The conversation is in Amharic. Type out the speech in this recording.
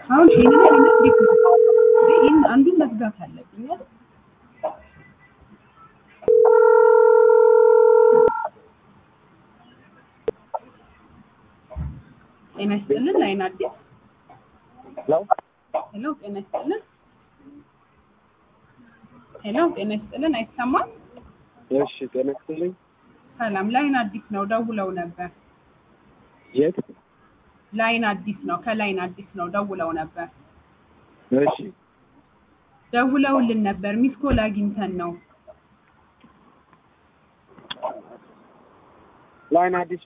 አሁን ይሄንን አይነት እንዴት ነው እንዴ? ይሄን አንዱን መዝጋት አለብኝ አይደል? ጤና ይስጥልን ላይን አዲስ ሄሎ ሄሎ ጤና ይስጥልን ሄሎ ጤና ይስጥልን አይሰማም እሺ ጤና ይስጥልኝ ሰላም ላይን አዲስ ነው ደውለው ነበር የት ላይን አዲስ ነው ከላይን አዲስ ነው ደውለው ነበር እሺ ደውለውልን ነበር ሚስኮል አግኝተን ነው ላይን አዲስ